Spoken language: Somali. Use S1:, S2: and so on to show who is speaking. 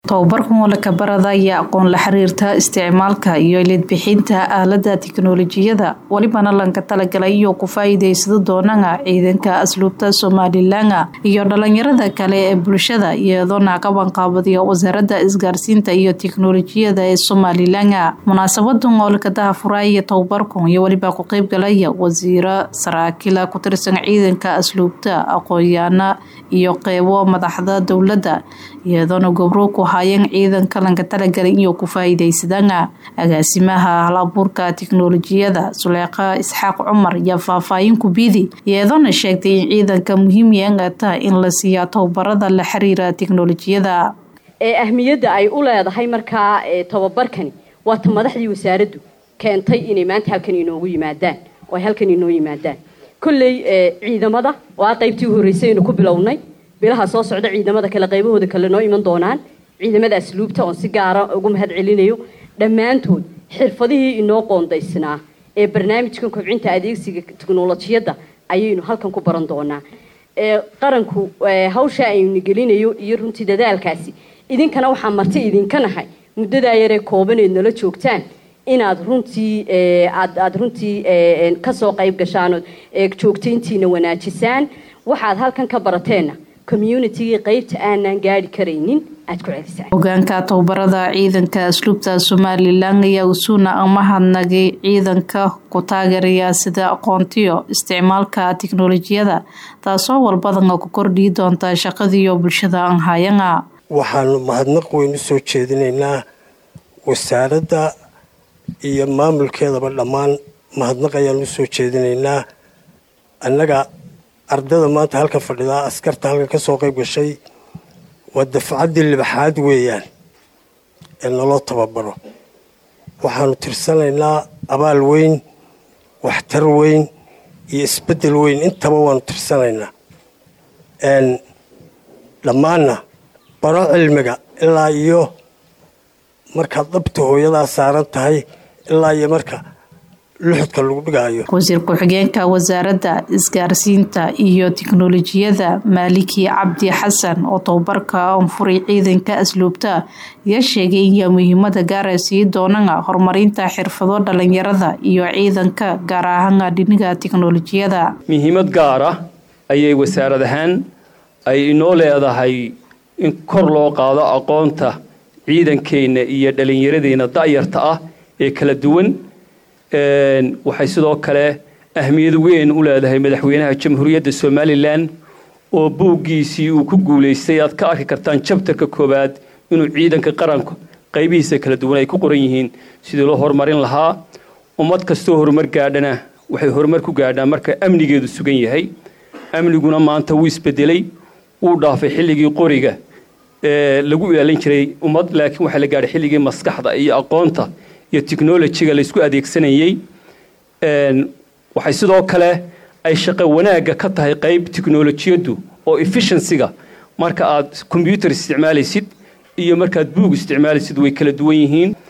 S1: tababarkan walakabarada ayaa aqoon la xiriirta isticmaalka iyo ilidbixinta aalada tiknolojiyada welibana lanka talagalay iyo ku faa-iideysada doonana ciidanka asluubta somalilan iyo dhalinyarada kale ee bulshada iyadoona qabanqaabadiya wasaaradda isgaarsiinta iyo tiknolojiyada ee somalilan munaasabadan oo lakadaha furaaya tababarkan iyo weliba ku qeybgalaya wasiiro saraakiila ku tirsan ciidanka asluubta aqoon-yaana iyo qeybo madaxda dowladda iyadoona gobro ku haayeen ciidanka lanka talagalay iyo ku faa-iideysadana agaasimaha halabuurka tiknolojiyada suleeqa isxaaq cumar iyo faahfaahin kubidi iyadoona sheegtay in ciidanka muhiimyangata in la siiyaa tababarada la xiriira tiknolojiyada
S2: ee ahmiyadda ay u leedahay markaa tababarkani waata madaxdii wasaaraddu keentay inay maanta halkan inoogu yimaadaan oo ay halkan inoo yimaadaan kolley ciidamada waa qaybtii u horreysay aynu ku bilownay bilaha soo socda ciidamada kale qaybahooda kale noo iman doonaan ciidamada asluubta oon si gaara ugu mahad celinayo dhammaantood xirfadihii inoo qoondaysnaa ee barnaamijkan kobcinta adeegsiga tiknolojiyadda ayaynu halkan ku baran doonaa qaranku hawsha aynu gelinayo iyo runtii dadaalkaasi idinkana waxaa marti idinka nahay muddadaa yaree koobaneed nala joogtaan inaad runtii aad aada runtii kasoo qayb gashaan oo joogtayntiina wanaajisaan waxaad halkan ka barateenna communitygii qaybta aanan gaari karaynin aad ku celisaan
S1: hogaanka tababarada ciidanka asluubta somalilan ayaa usuuna amahadnagay ciidanka ku taageeraya sida aqoontiyo isticmaalka tiknolojiyada taasoo walbadana ku kordhii doonta shaqadiiyo bulshada anhayana
S3: waxaanu mahadnaq weyn u soo jeedinaynaa wasaaradda iyo maamulkeedaba dhammaan mahadnaq ayaanu usoo jeedinaynaa annaga ardada maanta halka fadhidaa askarta halkan ka soo qayb gashay waa dafcaddii libaxaad weeyaan ee naloo tababaro waxaanu tirsanaynaa abaal weyn waxtar weyn iyo isbeddel weyn intaba waanu tirsanaynaa dhammaanna baro cilmiga ilaa iyo markaad dhabta hooyadaa saaran tahay ilaa iyo marka luxudka lagu dhigaayo
S1: wasiir ku-xigeenka wasaaradda isgaarsiinta iyo tiknolojiyada maaliki cabdi xasan oo tababarka anfuray ciidanka asluubta ayaa sheegay inyaa muhiimada gaara sii doonana horumarinta xirfado dhalinyarada iyo ciidanka gaar ahaan dhiniga tiknolojiyada
S4: muhiimad gaara ayay wasaarad ahaan ay inoo leedahay in kor loo qaado aqoonta ciidankeenna iyo dhalinyaradeenna da'yarta ah ee kala duwan waxay sidoo kale ahmiyad weyn u leedahay madaxweynaha jamhuuriyadda somalilan oo buuggiisii uu ku guulaystay aad ka arki kartaan jabtarka koowaad inuu ciidanka qaranku qaybihiisa kala duwan ay ku qoran yihiin sidii loo horumarin lahaa ummad kastoo horumar gaadhana waxay horumar ku gaadhaan marka amnigeedu sugan yahay amniguna maanta wuu isbedelay wuu dhaafay xilligii qoriga ee lagu ilaalin jiray ummad laakiin waxaa la gaadhay xilligii maskaxda iyo aqoonta iyo technolojiga laysku adeegsanayey waxay sidoo kale ay shaqo wanaagga ka tahay qayb tiknolojiyaddu oo efficiencyga marka aad combyuter isticmaalaysid iyo markaad buug isticmaalaysid way kala duwan yihiin